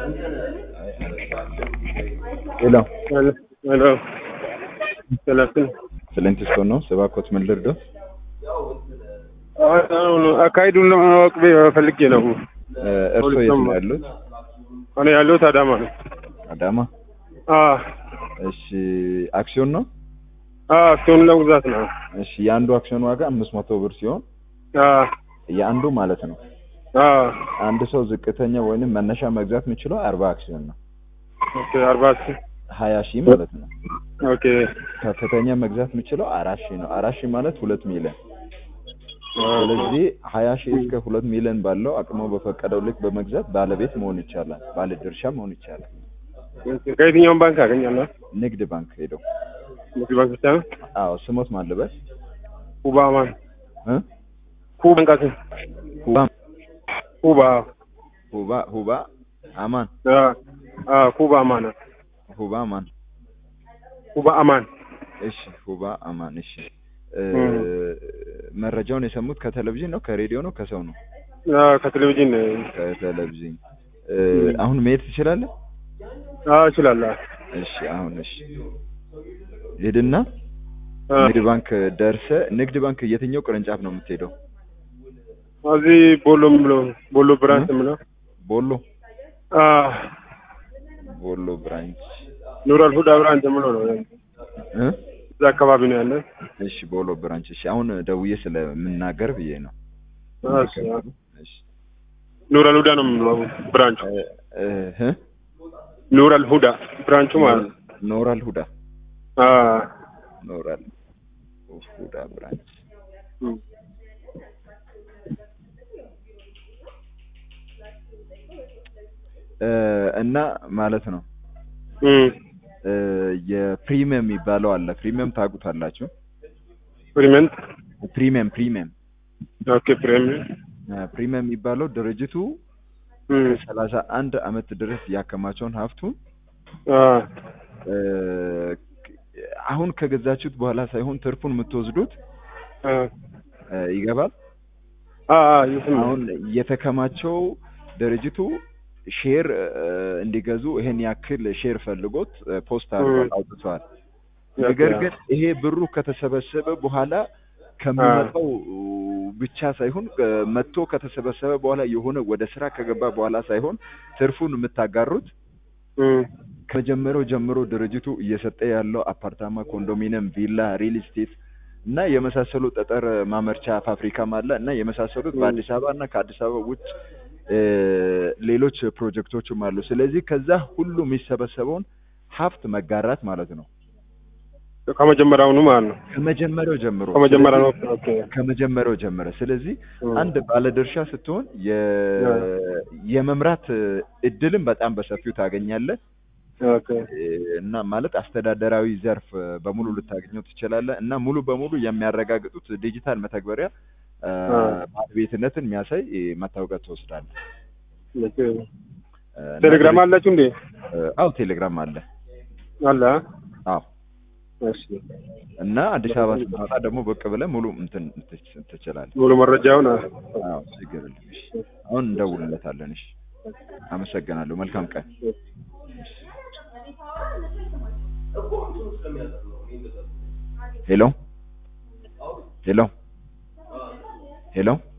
ሄሎ ሄሎ ሰላስን ፍሊንትስቶን ነው። እባክዎት ምን ልርዳዎት? አካሄዱን ለማወቅ ፈልጌ ነው። እ፣ እርስዎ የት ነው ያሉት? እኔ ያለሁት አዳማ ነው። አዳማ። አ እሺ፣ አክሲዮን ነው? አ አክሲዮን ለመግዛት ነው። እሺ፣ የአንዱ አክሲዮን ዋጋ አምስት መቶ ብር ሲሆን አ የአንዱ ማለት ነው። አ አንድ ሰው ዝቅተኛ ወይንም መነሻ መግዛት የሚችለው አርባ አክሲዮን ነው። ኦኬ አርባ ሀያ ሺህ ማለት ነው። ኦኬ ከፍተኛ መግዛት የሚችለው አራት ሺህ ነው። አራት ሺህ ማለት ሁለት ሚሊዮን። ስለዚህ ሀያ ሺህ እስከ ሁለት ሚሊዮን ባለው አቅሞ በፈቀደው ልክ በመግዛት ባለቤት መሆን ይቻላል። ባለ ድርሻ መሆን ይቻላል። ከየትኛውም ባንክ አገኛለሁ? ንግድ ባንክ ሄደው ንግድ ባንክ ብቻ ነው? አዎ ስሞት ማልበል ኩባ አማን እ ኩባ ባንካት ሁባ ኩባ ሁባ ሁባ አማን አ አ ኩባ አማን ሁባ አማን ኩባ አማን እሺ ሁባ አማን እሺ እ፣ መረጃውን የሰሙት ከቴሌቪዥን ነው ከሬዲዮ ነው ከሰው ነው አ ከቴሌቪዥን ከቴሌቪዥን እ፣ አሁን መሄድ ትችላለህ አ እችላለሁ። እሺ አሁን እሺ ሂድና አ ንግድ ባንክ ደርሰ ንግድ ባንክ የትኛው ቅርንጫፍ ነው የምትሄደው እዚህ ቦሎ የምለው ቦሎ ብራንች የምለው ቦሎ አ ቦሎ ብራንች ኑራል ሁዳ ብራንች የምለው ነው። እ እዛ አካባቢ ነው ያለ። እሺ ቦሎ ብራንች እሺ አሁን ደውዬ ስለምናገር ብዬ ነው እሺ እሺ ኑራል ሁዳ ነው የምለው ብራንቹ። እ እ ኑራል ሁዳ ብራንቹ ማለት ነው። ኖራል ሁዳ አ ኖራል ሁዳ ብራንች እም። እ፣ እና ማለት ነው እም። እ፣ የፕሪሚየም የሚባለው አለ ፕሪሚየም ታውቁታላችሁ ፕሪመንት ፕሪሚየም ፕሪሚየም ኦኬ ፕሪሚየም እ፣ ፕሪሚየም የሚባለው ድርጅቱ እም። ሰላሳ አንድ አመት ድረስ ያከማቸውን ሀብቱን አ እ፣ አሁን ከገዛችሁት በኋላ ሳይሆን ትርፉን የምትወስዱት አ እ፣ ይገባል አ አ ይስም አሁን የተከማቸው ድርጅቱ ሼር እ፣ እንዲገዙ ይሄን ያክል ሼር ፈልጎት እ፣ ፖስት አድርጓል እ። አውጥተዋል። ነገር ግን ይሄ ብሩ ከተሰበሰበ በኋላ ከሚመጣው ብቻ ሳይሆን እ፣ መጥቶ ከተሰበሰበ በኋላ የሆነ ወደ ስራ ከገባ በኋላ ሳይሆን ትርፉን የምታጋሩት እም። ከመጀመሪያው ጀምሮ ድርጅቱ እየሰጠ ያለው አፓርታማ፣ ኮንዶሚኒየም፣ ቪላ፣ ሪል ስቴት እና የመሳሰሉ ጠጠር ማመርቻ ፋብሪካም አለ እና የመሳሰሉት ም። በአዲስ አበባ እና ከአዲስ አበባ ውጭ እ፣ ሌሎች ፕሮጀክቶችም አሉ። ስለዚህ ከዛ ሁሉ የሚሰበሰበውን ሀብት መጋራት ማለት ነው ከመጀመሪያውኑ ማለት ነው። ከመጀመሪያው ጀምሮ ከመጀመሪያ ነው። ስለዚህ ኦኬ ከመጀመሪያው ጀምረ ስለዚህ እም። አንድ ባለድርሻ ስትሆን የ- የመምራት እድልም በጣም በሰፊው ታገኛለህ። ኦኬ እና ማለት አስተዳደራዊ ዘርፍ በሙሉ ልታገኘው ትችላለህ። እና ሙሉ በሙሉ የሚያረጋግጡት ዲጂታል መተግበሪያ አ፣ አ። ባለቤትነትን የሚያሳይ መታወቂያ ትወስዳለህ። ኦኬ እና ቴሌግራም አላችሁ እንዴ? አዎ ቴሌግራም አለ። አለ አ? አዎ እሺ እና አዲስ አበባ ስትመጣ ደግሞ ብቅ ብለህ ሙሉ እንትን ትች- ትችላለህ። ሙሉ መረጃውን አ? አዎ ችግር የለም። እሺ አሁን እንደውልለታለን። እሺ አመሰግናለሁ። መልካም ቀን። ሄሎ ሄሎ ሄሎ